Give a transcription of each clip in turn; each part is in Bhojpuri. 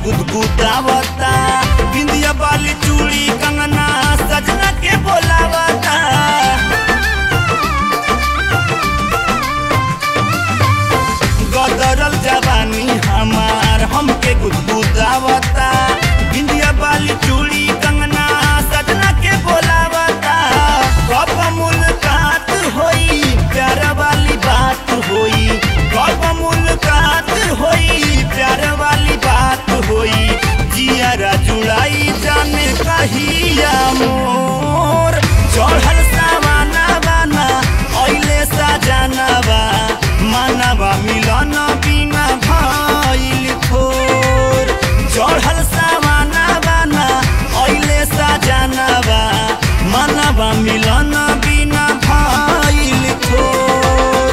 गुदगुदावता बिंदिया बाली चूड़ी कंगना सजना के बोलावता गदरल जवानी हमार हमके गुदगुदावता बिंदिया बाली चूड़ी कंगना सजना के बोलावता कब मुलाकात होई प्यार वाली बात होई कब मुलाकात होई प्यार वाली बात होई जियारा जुड़ाई जाने कहिया मोर चढ़ल सावाना बाना ऐले सजनवा मानवा मिलन बिना भइल थोर चढ़ल सावाना बाना ऐले सजनवा मानवा मिलन बिना भइल थोर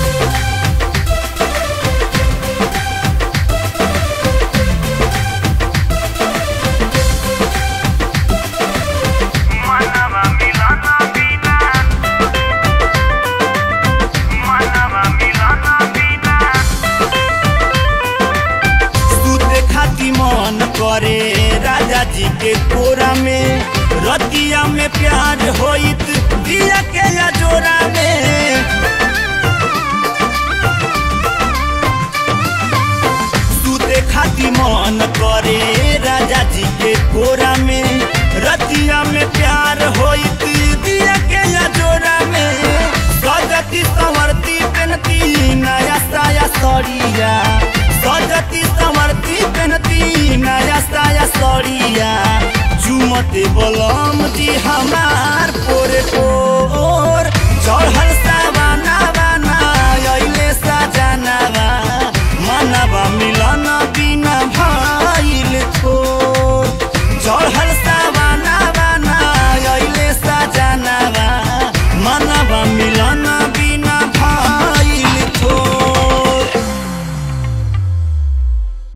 Manava Milana Vina Manava Milana Vina सूते खाती मन करे राजा जी के कोरा में रतिया में प्यार होइत दिया के या जोरा में सूते खाती मन करे राजा जी के कोरा में रतिया में प्यार होइत दिया के या जोरा में सजती संवरती पेनती नया साया सड़िया सजती